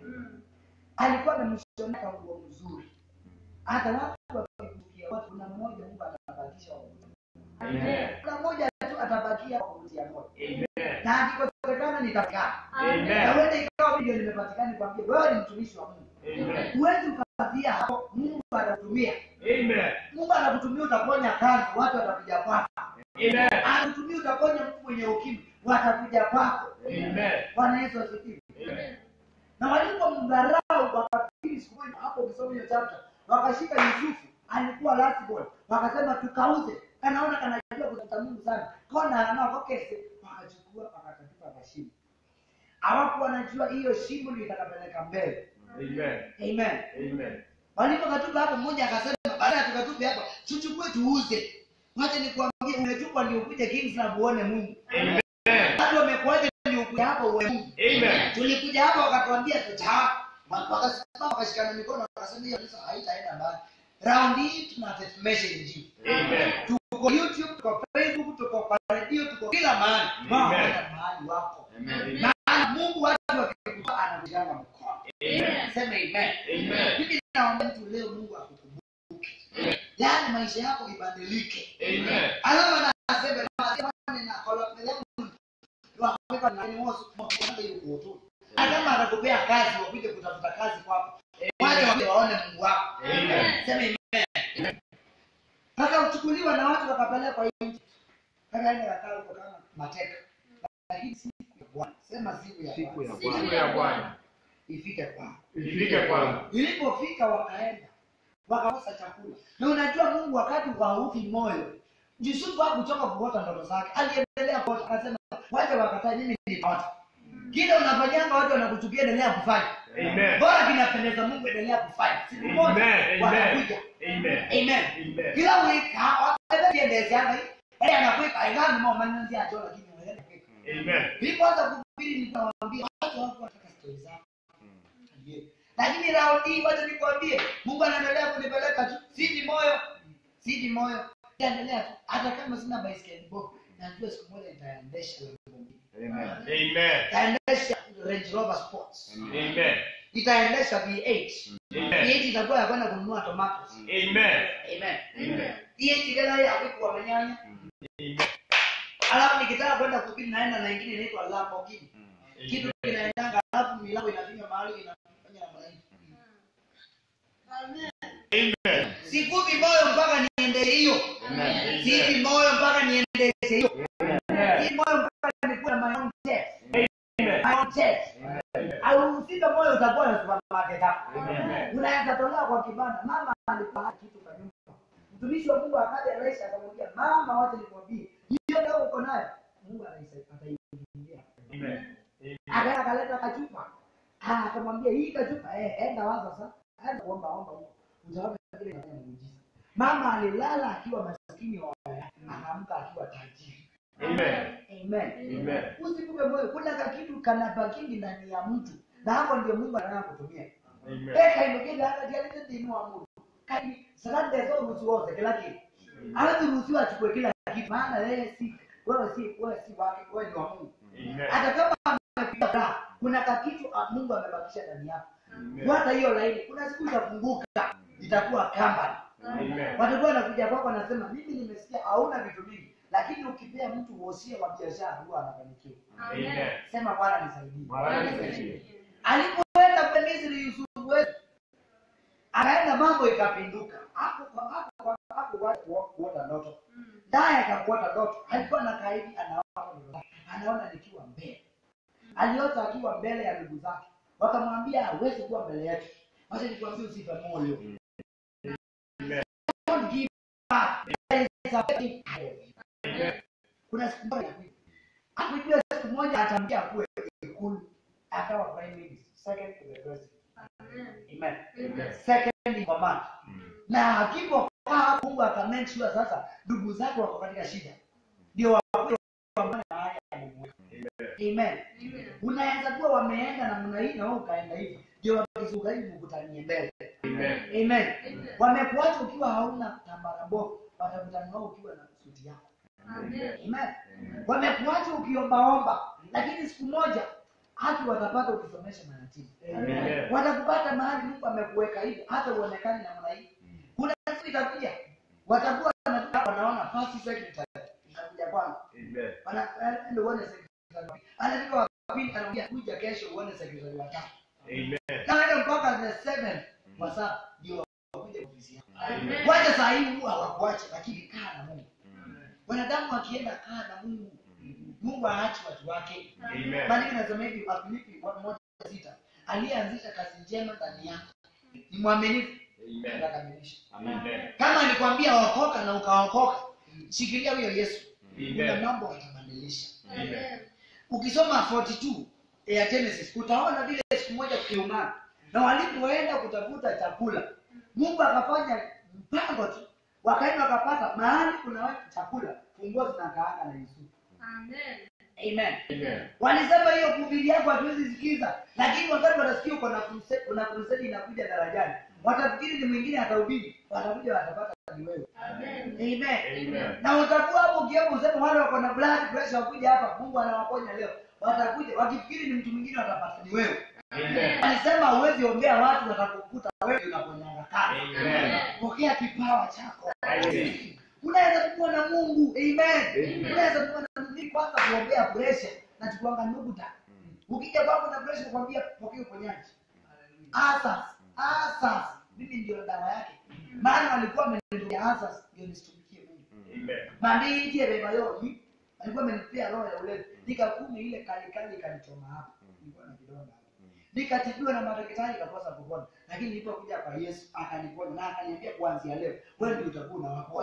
alikuwa amemshonea nguo mzuri hata watu wakikukia watu kuna mmoja mungu atabakisha wa kuvutia. Amen. kuna mmoja tu atabakia wa kuvutia moyo Amen. na akikosekana nitakaa na Amen. uende ikawa video nimepatikana kwambia wewe ni mtumishi wa mungu Amen. huwezi ukafia hapo mungu atakutumia Amen. mungu atakutumia utaponya kazi watu watakuja kwako Amen. anakutumia utaponya mtu mwenye ukimwi watakuja kwako Amen. bwana yesu asifiwe Amen. na walipomdharau wakafikiri siku moja hapo ukisoma hiyo chapter wakashika yusufu alikuwa last born wakasema tukauze kanaona kanajua kutafuta mungu sana kona anaokokese wakachukua wakakatupa mashimo hawakuwa wanajua hiyo shimo ndio itakapeleka mbele Amen. amen Amen. walipokatupa hapo mmoja akasema baada ya tukatupe hapa tuchukue tuuze wacha nikuambie umetupwa ndio ukuje kingsland uone mungu Amen. watu wamekuaja ndio ukuja hapo uone mungu Amen. tulikuja hapa wakatuambia tutaa wakasimama wakashikana mikono wakasema hiyo kanisa haitaenda mbali raundi hii tunatetemesha injili Amen. tuko youtube tuko facebook tuko kwa redio tuko kila mahali Mama, Amen. kwenda mahali wako Amen. maana mungu watu wakikuta anakujanga mkono Amen. sema amen Amen. mimi naomba mtu leo mungu akukumbuke yaani maisha yako ibadilike Amen. alama nasema nasema na kolomela wakaweka na ni wosu mmoja yuko tu kama anakupea kazi wakuje kutafuta kazi kwako waje waje waone mungu wako Amen. sema amen kaka uchukuliwa na watu wakapelekwa nje kaka ende kakaa huko kama mateka lakini siku ya bwana sema siku ya Siku ya bwana Siku ya Bwana ifike kwako ifike kwangu. ilipofika wakaenda wakakosa chakula na unajua mungu wakati haufi moyo yusufu hakuchoka kuota ndoto zake aliendelea kuota akasema wacha wakataa mimi nitaota kile unafanyanga watu wanakuchukia endelea kufanya Amen. bora kinapendeza mungu endelea kufanya siku moja Amen. watakuja Amen. amen Amen. kila wiki wakatiendezeanga ele anakwika aigani mo manzi acho lakini wewe Amen. nilipoanza kuhubiri nikawaambia watu wako wataka stori zako lakini raundi hii wacha nikwambie mungu anaendelea kunipeleka tu siji moyo siji moyo endelea tu hata kama sina baiskeli bovu najua siku moja nitaendesha Lamborghini. Amen. nitaendesha range rover sports Amen. nitaendesha v8 Amen. v8 itakuwa ya kwenda kununua tomatoes Amen. amen Amen. v8 gala ya kuku wa manyanya alafu nikitaka kwenda kuhubiri naenda na ingine inaitwa Lamborghini kitu kinaendanga alafu milango inafinya mahali inafanya namna hii Amen. sikuvi moyo mpaka niende hiyo Amen. sivi moyo mpaka niendeshe hiyo si moyo mpaka nikuwe na my own test my own test au usika moyo utakuwa na supermarket hapo Amen. unaweza tolewa kwa kibanda mama alikuwa hana kitu kwa nyumba mtumishi wa Mungu akaja rais akamwambia mama wacha nikwambie hiyo leo uko nayo Mungu anaisa- ataiingilia Amen. akaenda akaleta kachupa Ah, akamwambia hii kachupa eh, enda waza sasa enda kuomba omba huko utaona vile inafanya muujiza mama alilala akiwa maskini wa akaamka akiwa tajiri Amen. amen Amen. usikupe moyo kuna kakitu kanabakindi ndani ya mtu na hapo ndio mungu anataka kutumia Amen. eka imekenda hata jalite ndinua mungu kani sakande zo ruhusiwa kila kitu alafu ruhusiwa achukue kila kitu maana yeye si wewe si wewe si wake wewe ni wa mungu Amen. hata kama amepiga bra kuna kakitu ah, mungu amebakisha ndani yako Amen. fuata hiyo laini kuna siku itafunguka itakuwa kamba Amen. watakuwa wanakuja kwako wanasema mimi nimesikia hauna vitu vingi lakini ukipea mtu wosia wa biashara huwa anafanikiwa Amen. sema bwana nisaidie Bwana nisaidie. alipoenda kwa misri yusufu wetu akaenda mambo ikapinduka hapo kwa hapo kwa hapo kwa kuota ndoto naye akakuota ndoto alikuwa na kaidi anaona ndoto. anaona nikiwa mbele aliota akiwa mbele ya ndugu zake wakamwambia hawezi kuwa mbele yetu wacha nikwambie usife moyo Don't give up. There is a way out. kuna siku moja akujua siku moja atamkia kuwe ikulu akawa prime minister second to the president amen second in command na akipokaa mungu akamake sure sasa ndugu zake wako katika shida ndio wakuja wapambane na haya ya Mungu. amen unaweza kuwa wameenda namna hii na wewe ukaenda hivi ndio wakizunguka hivi mkutanie mbele Amen. amen wamekuacha ukiwa hauna tambara bovu watakutana nao ukiwa na suti yako amen wamekuacha ukiombaomba lakini siku moja haki watapata ukisomesha mayatima Amen. watakupata mahali mungu amekuweka hivi hata uonekani namna hii kuna siku itakuja watakuwa wanatoka wanaona first secretary itakuja kwangu Amen. Wana- eh, ndio uone secretary anafika wa pili anaambia kuja kesho uone secretary wa tatu Amen. na hata mpaka the seven kwa sasa ndio wakuja ofisi yako Amen. wacha saa hii huwa hawakuacha lakini kaa na mungu wanadamu wakienda kaa na mungu mungu aachi watu wake Amen. maandiko nasema hivi wafilipi wa- moja sita aliyeanzisha kazi njema ndani yako ni mwaminifu Amen. atakamilisha Amen. kama alikwambia okoka na ukaokoka shikilia huyo yesu kuna Amen. mambo atabadilisha Amen. ukisoma 42 ya genesis utaona vile siku moja kukiumana na walipoenda kutafuta chakula mungu akafanya mpango tu wakaenda wakapata mahali kuna chakula funguo zinakaanga na yusufu amen Amen. walisema hiyo kuhubiri yako hatuwezi sikiza lakini wakati watasikia uko na crusade- kuna crusade inakuja darajani watafikiri ni mwingine atahubiri watakuja watapata ni wewe amen Amen. na utakuwa hapo ukiwepo useme wale wako na blood pressure wakuja hapa mungu anawaponya leo watakuja wakifikiri ni mtu mwingine watapata ni wewe Amen. alisema huwezi ombea watu watakukuta wewe unaponyanga kazi Amen. pokea kipawa chako Amen. unaweza kuwa na mungu amen Amen. unaweza kuwa na mungu kwanza kuombea pressure na tukuanga nuguta ukija kwako na pressure kwambia pokea uponyaji asas asas mimi ndio dawa yake maana walikuwa wameniambia asas ndio nisitumikie mungu Amen. mandijie beba yoni alikuwa amenipea roho ya ulevi nika kumi ile kali kali ikanichoma hapa nilikuwa na kidonda hapa nikatibiwa na madaktari ikakosa kupona lakini nilipokuja kwa yesu akaniponya na akaniambia kuanzia leo wewe ndio utakuwa unawaponya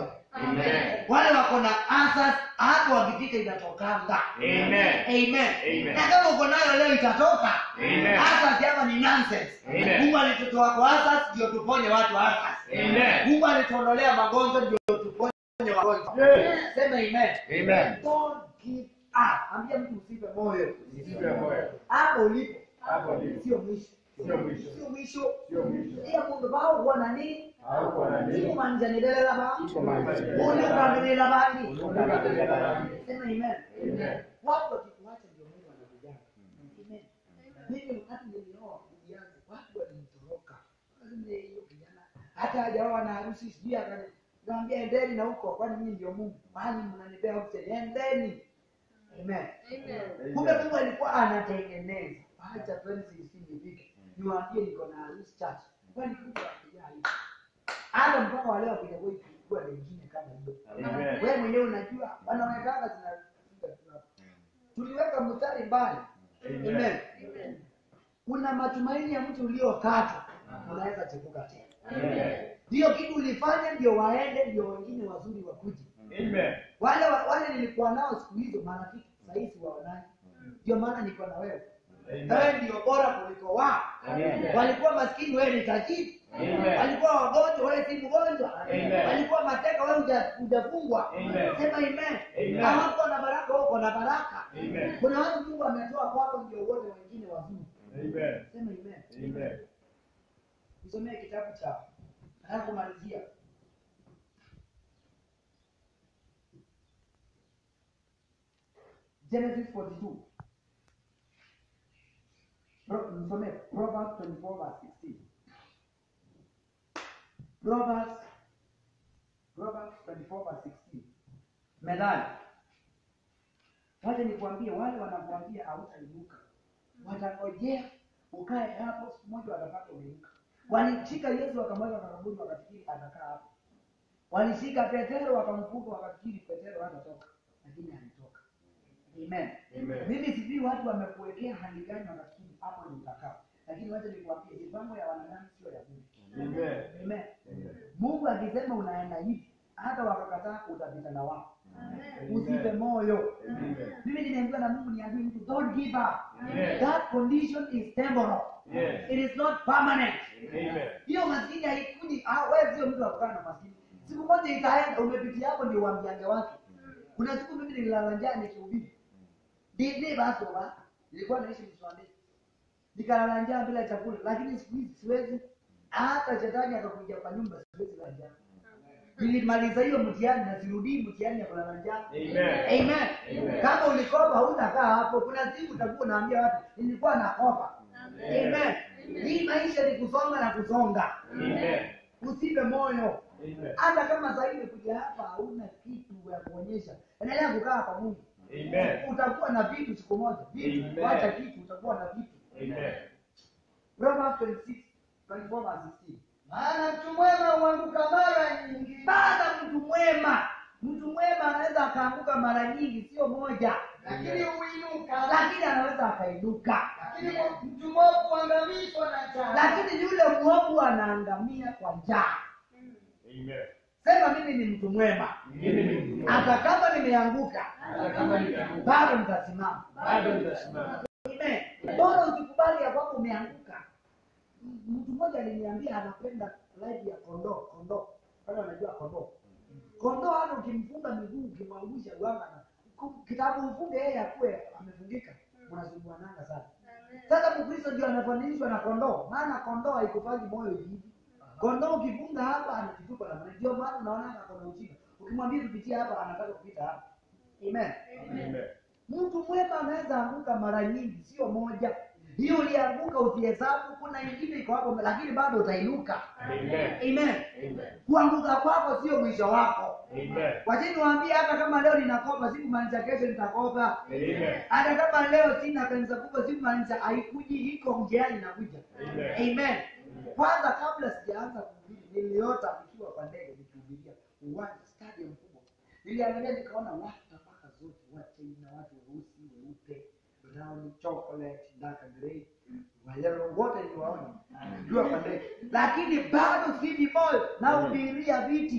Amen. wale wako na answers hapo wakifika inatokanga Amen. amen Amen. na kama uko nayo leo itatoka Amen. answers hapa ni nonsense Amen. mungu alitutoa kwa answers ndio tuponye watu answers Amen. mungu alituondolea magonjwa ndio tuponye wagonjwa Yes. sema amen Amen. don't give up ambia mtu usipe moyo Usife moyo. hapo ulipo Hapo ulipo. sio mwisho Sio mwisho. sio mwisho Sio mwisho. iya mundu baukuwa nani Haukuwa na nini. ikumanjanirela ba Ikumanjanirela. uliukamilila bani Uliukamilila bani. sema amen Amen. watu wakikuacha ndio mungu anakujana amen mimi wakati nilioa ujianze watu walinitoroka Lazima hiyo kijana hata hajaoa na harusi sijui akani nikamwambia endeni na huko kwani mimi ndio mungu mahali mnanipea option endeni amen kumbe mungu alikuwa anatengeneza acha 2016 ifike niwaambie niko na harusi chache kwani kuja wakijaa hivi hata mpaka wale wakuja boy kulikuwa na ingine kama hiyo Amen. wewe mwenyewe unajua wanaonekana zinapiga tu hapo tuliweka mstari mbali Amen. amen kuna matumaini ya mtu uliokatwa unaweza chepuka tena Amen. ndiyo kitu ulifanya ndio waende ndio wengine wazuri wakuje Amen. wale wa- wale nilikuwa nao siku hizo marafiki sahii waonaji ndio maana niko na wewe Amen. wewe ndio bora kuliko wao Amen. walikuwa maskini wewe ni tajiri Amen. walikuwa wagonjwa wewe si mgonjwa Amen. walikuwa mateka wewe huja- hujafungwa Amen. sema amen Amen. hawako na baraka wewe uko na baraka Amen. kuna watu mungu ametoa kwako ndio wote wengine wazuri Amen. sema amen Amen. nisomee kitabu cha nataka kumalizia genesis 42 Pro- nisomee proverbs 24 verse 16 proverbs proverbs 24 verse 16 methali wacha nikuambie wale wanakuambia hautainuka watangojea ukae hapo siku moja watapata umeinuka walishika yesu wakamweka kakaburi wakafikiri atakaa hapo walishika petero wakamfunga wakafikiri petero hatatoka lakini alitoka amen Amen. mimi sijui watu wamekuwekea hali gani wakafikiri hapo ni utakaa lakini wacha nikuambie mipango ya wanadamu sio ya mungu Amen. amen Amen. mungu akisema unaenda hivi hata wakakataa utapita na wao Amen. usipe moyo Amen. mimi nimeambiwa na mungu niambie mtu don't give up Yes. that condition is temporal Yes. it is not permanent Amen. hiyo maskini haikuji ah, wewe sio mtu wa kukaa na maskini siku moja itaenda umepitia hapo ndio uambiange watu kuna siku mimi nililala njaa nikihubiri dini basi wa nilikuwa naishi mswande nikalala njaa bila chakula lakini siku hizi siwezi hata shetani akakuja kwa nyumba siwezi la njaa nilimaliza hiyo mtihani na sirudii mtihani ya kulala njaa Amen. amen Amen. kama ulikopa hutakaa hapo kuna siku utakuwa unaambia watu nilikuwa nakopa amen hii maisha ni kusonga na kusonga Amen. usipe moyo Amen. hata kama zaidi kuja hapa hauna kitu ya kuonyesha endelea kukaa kwa mungu Amen. utakuwa na vitu siku moja vitu Amen. wacha kitu utakuwa na vitu Amen. Proverbs 26 24 verse 16 maana mtu mwema huanguka mara nyingi baada mtu mwema mtu mwema anaweza akaanguka mara nyingi sio moja lakini huinuka lakini anaweza akainuka lakini mtu mwovu huangamizwa na njaa lakini yule mwovu anaangamia kwa njaa Amen. sema mimi ni mtu mwema Mimi ni mtu mwema. hata kama nimeanguka Hata kama nimeanguka, bado nitasimama bado nitasimama. Amen. bora usikubali ya kwamba umeanguka M- mtu mmoja aliniambia anapenda live ya kondoo kondoo kama anajua kondoo kondoo hata ukimfunga miguu ukimwangusha uanga na ku- kitabu ufunge yeye akuwe amefungika unasumbuananga sana sasa mkristo ndio anafananishwa na kondoo maana kondoo haikufanyi moyo hivi kondoo ukifunga hapa anakitupa na ndio maana unaona kona ujinga ukimwambia tupitie hapa anataka kupita hapa amen Amen. mtu mwema anaweza anguka mara nyingi sio moja hiyo ulianguka usihesabu kuna ingine iko hapo lakini bado utainuka Amen. amen Amen. kuanguka kwako sio mwisho wako Amen. wachini waambie hata kama leo ninakopa sikumaanisha kesho nitakopa Amen. hata kama leo sina kanisa kubwa sikumaanisha haikuji iko njiani inakuja Amen. amen kwanza kabla sijaanza kuhubiri niliota nikiwa kwa ndege nikihubiria uwanja stadium kubwa niliangalia nikaona watu tabaka zote wachina watu weusi weupe brown chocolate dark grey wayelo wote niwaona jua kwa ndege lakini bado siji moyo nahubiria viti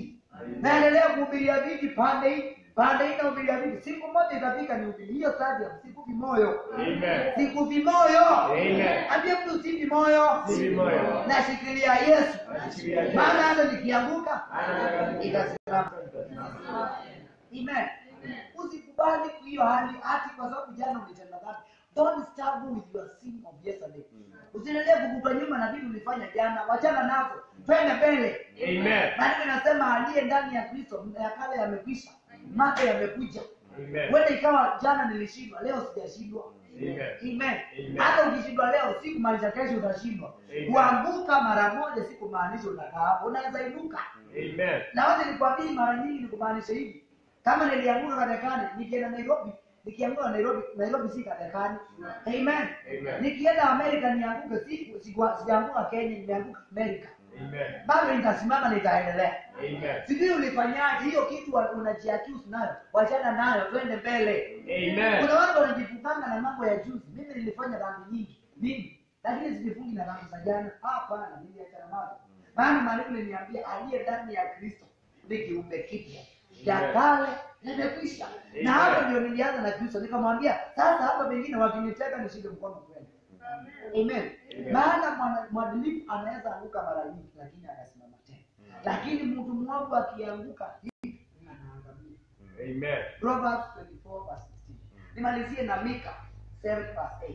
naendelea kuhubiria viti pande hii pande hii nahubiria viti siku moja itafika nihubiri hiyo stadium sikufi moyo Amen. sikufi moyo Amen. ambia mtu sifi moyo Sifi moyo. nashikilia yesu Nashikilia Yesu. maana hata nikianguka Hata itasimama amen usikubali hiyo hali hati kwa sababu jana ulitenda dhambi don't struggle with your sin of yesterday usiendelee kukupa nyuma na vitu ulifanya jana wachana nazo twende mbele Amen. maandiko inasema aliye ndani ya kristo ya kale yamekwisha mapya yamekuja Amen. huenda ikawa jana nilishindwa leo sijashindwa Amen. Amen. Amen. hata ukishindwa leo si kumaanisha kesho utashindwa Amen. kuanguka mara moja si kumaanisha unakaa hapo unaweza inuka Amen. na wote nikwambie mara nyingi ni kumaanisha hivi kama nilianguka katekani nikienda nairobi nikianguka nairobi nairobi si katekani amen Amen. nikienda amerika nianguke si siku- sijaanguka kenya nimeanguka amerika Amen. bado nitasimama nitaendelea Amen. sijui ulifanyaje hiyo kitu wa- unajiaccuse nayo wachana nayo twende mbele Amen. kuna watu wanajifunganga na mambo ya juzi mimi nilifanya dhambi nyingi mimi lakini sijifungi na dhambi za jana hapana niliachana nazo maana maandiko liniambia aliye ndani ya kristo ni kiumbe kipya ya Amen. kale yamekwisha na Amen. hapo ndio nilianza na kristo nikamwambia sasa hapa pengine wakiniteka nishike mkono kwenda amen Amen. maana mwana- mwadilifu anaweza anguka mara nyingi lakini anasimama tena lakini mtu mwovu akianguka hivi anaangamia Amen. Proverbs 24 verse 16. Nimalizie na Mika 7 verse 8.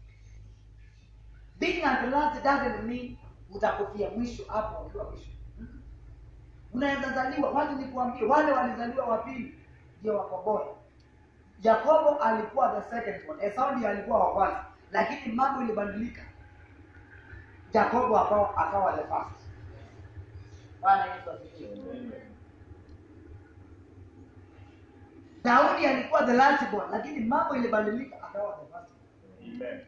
Being at the last doesn't mean utakufia mwisho hapo ukiwa mwisho. Mm. Unaweza zaliwa, wacha nikuambie wale walizaliwa wa pili ndio wako bora. Yakobo alikuwa the second one, Esau ndiye alikuwa wa kwanza, lakini mambo ilibadilika. Yakobo akawa akawa the first. Bwana Yesu asifiwe. Daudi alikuwa the last born, lakini mambo ilibadilika akawa the first. Amen.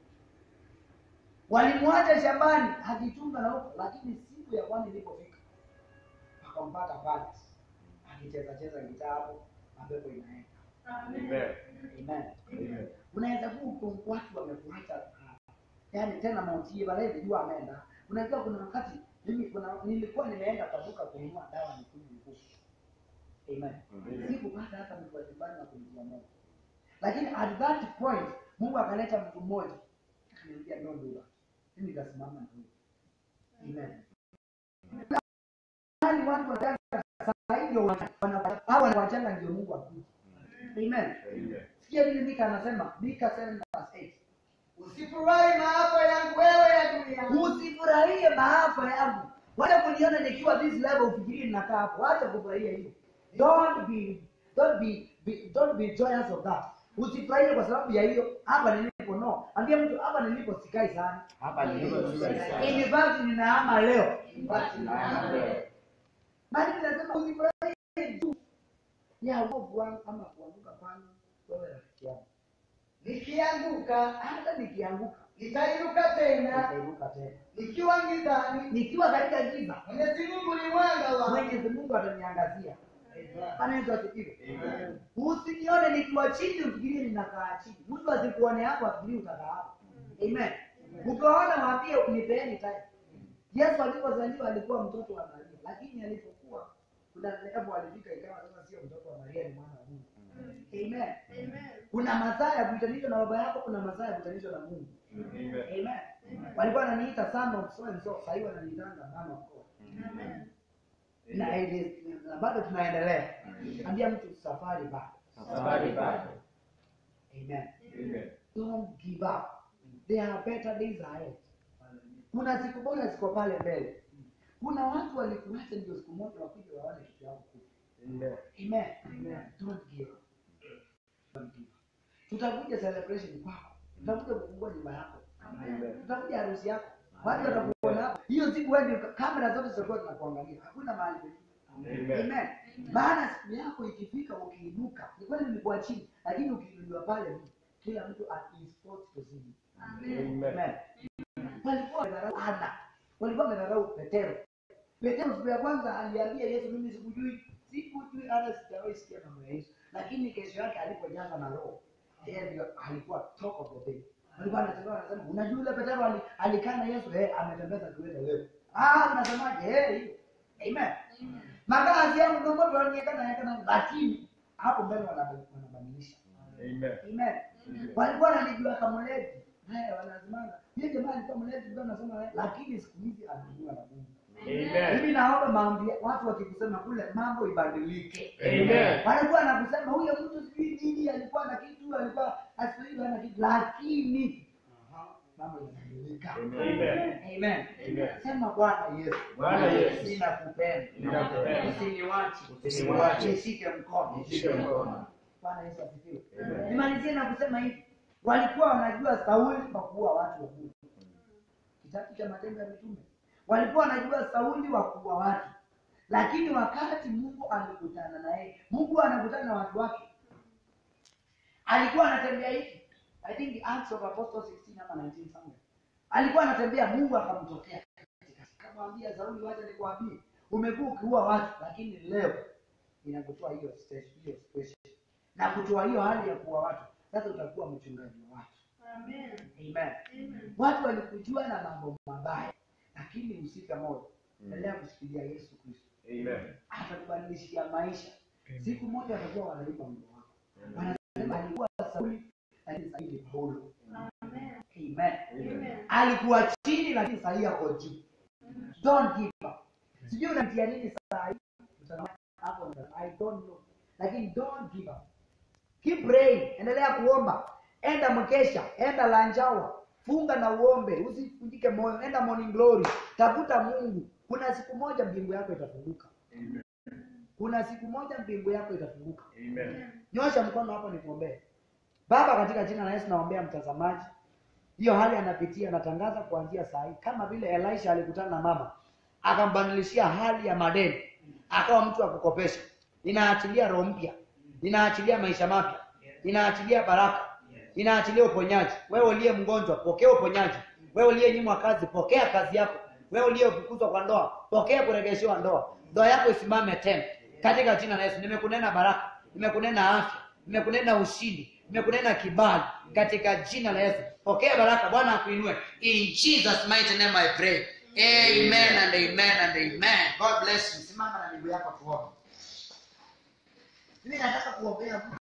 Walimwacha shambani akichunga na huko, lakini siku ya Bwana ilipofika akampata pale akicheza cheza gitaa hapo, mapepo inaenda. Amen. Amen. Amen. Unaweza kuwa ku- watu wamekuacha, ah, yaani tena mautie balezi jua ameenda. Unajua kuna wakati mimi kuna nilikuwa nimeenda kwa duka kununua dawa nikunywe nguvu. Amen. Amen. Sikupata hata mtu wa nyumbani wa kumjua Mungu. Lakini at that point Mungu akaleta mtu mmoja akaniambia no do that. Mimi nikasimama na huyo. Amen. Yaani watu wanataka saa hii ndio wana- wana- hawa wanawachanga ndio Mungu akuje. Amen. Amen. Sikia vile Mika anasema, Mika 7 verse 8. Usifurahi maafa yangu wewe ya dunia. Usifurahie maafa yangu. Wacha kuniona nikiwa this level ufikirie ninakaa hapo. Wacha kufurahia hiyo. Don't be don't be, be don't be joyous of that. Usifurahie kwa sababu ya hiyo. Hapa nilipo no. Ambia mtu hapa nilipo sikai sana. Hapa nilipo sikai sana. In fact ninahama leo. In fact Ninahama leo. Bali nasema usifurahie tu. Ya uovu wangu ama kuanguka kwangu wewe rafiki yangu. Nikianguka Hata nikianguka nitainuka tena, nitainuka tena. nikiwa gizani. Nikiwa katika giza Mwenyezi Mungu ni mwanga wangu. Mwenyezi Mungu ataniangazia. Bwana Yesu asifiwe. Amen. Usinione nikiwa chini ufikirie ninakaa chini. Mtu asikuone hapo afikirie utakaa hapo. Amen. Ukiwaona mwambie nipeeni time. Yesu alipozaliwa alikuwa mtoto wa Maria, lakini alipokuwa kuna level alifika ikawa sasa sio mtoto wa Maria ni mwana wa Mungu. Amen. Kuna masaa ya kuitanishwa na baba yako, kuna masaa ya kuitanishwa na Mungu. Amen. Amen. Walikuwa wananiita son of so and so, sasa hivi wananiitanga mama of God. Na ili- na bado tunaendelea. Ambia mtu safari bado. Safari bado. Amen. Amen. Don't give up. There are better days ahead. Kuna siku bora ziko pale mbele. Kuna watu walikuacha ndio siku moja wakija waone kitu yao kubwa. Amen. Amen. Don't give up. Don't give up. Tutakuja celebration kwako. Tutakuja kufungua nyumba yako. Amen. Tutakuja harusi yako. Watu watakuona hapo. Hiyo siku wewe ndio kamera zote zitakuwa zinakuangalia. Hakuna mahali pengine. Amen. Amen. Maana siku yako ikifika ukiinuka, ni kweli ulikuwa chini, lakini ukiinuliwa pale kila mtu is forced to see you. Amen. Amen. Walikuwa wamedharau Ana. Walikuwa wamedharau Petero. Petero siku ya kwanza aliambia Yesu, mimi sikujui, sikujui hata sijawahi sikia mambo ya Yesu. Lakini kesho yake alipojaza na Roho, yeye ndio alikuwa talk of the day. Walikuwa wanasema wanasema, unajua yule Petero ali- alikaa na Yesu, eh, ametembeza kiwete wewe. Ah, unasemaje? Eh, hiyo. amen makazi yangu ndio mambo yanaonekana yakana lakini hapo mbele wanab- wanabadilisha Amen. amen walikuwa wananijua kama mlevi haya wanazimana yeye jamaa alikuwa mlevi ndio anasema lakini siku hizi anajua na Mungu Amen. mimi naomba maombi watu wakikusema kule mambo ibadilike Amen. walikuwa nakusema huyo mtu sijui nini alikuwa na kitu alikuwa asiili ana kitu lakini mambo yanabadilika Amen. amen Amen. sema bwana yesu Bwana Yesu. ninakupenda Ninakupenda. usiniwache Usiniwache. nishike mkono Nishike mkono. bwana yesu asifiwe Amen. nimalizie na kusema hivi walikuwa wanajua sauli kwa kuua watu wa mungu kitabu cha matendo ya mitume walikuwa wanajua sauli wa kuua watu lakini wakati mungu alikutana naye mungu anakutana na watu wake alikuwa anatembea hivi i think acts of apostles 16 ama 19 somewhere alikuwa anatembea mungu akamtokea akamwambia sauli wacha nikuambie umekuwa ukiua watu lakini leo inakutoa hiyo stage hiyo situation na kutoa hiyo hali ya kuua watu sasa utakuwa mchungaji wa watu amen watu walikujua na mambo mabaya lakini usika moyo endelea kushikilia yesu kristo Amen. atakubadilishia maisha siku moja watakuwa wanalipa mlo wako wanasema alikuwa sauli lakini sahii ni paulo amen alikuwa chini lakini sahii ako juu don't give up sijui unamtia nini sahii hapo i don't know lakini don't give up keep praying endelea kuomba enda mkesha enda lanjawa funga na uombe usivunjike moyo enda morning glory tafuta mungu kuna siku moja mbingu yako itafunguka Amen. kuna siku moja mbingu yako itafunguka Amen. nyosha mkono hapo nikuombee baba katika jina la yesu naombea mtazamaji hiyo hali anapitia anatangaza kuanzia saa hii kama vile elisha alikutana na mama akambadilishia hali ya madeni akawa mtu wa kukopesha ninaachilia roho mpya ninaachilia maisha mapya ninaachilia baraka ninaachilia uponyaji wewe uliye mgonjwa pokea uponyaji wewe uliyenyimwa kazi pokea kazi yako wewe uliyefukuzwa kwa ndoa pokea kuregeshewa ndoa ndoa yako isimame tena katika jina la yesu nimekunena baraka nimekunena afya nimekunena ushindi nimekunena kibali katika jina la yesu pokea baraka bwana akuinue in jesus mighty name i pray amen and amen and amen god bless you simama na miguu yako tuombe mimi nataka kuombea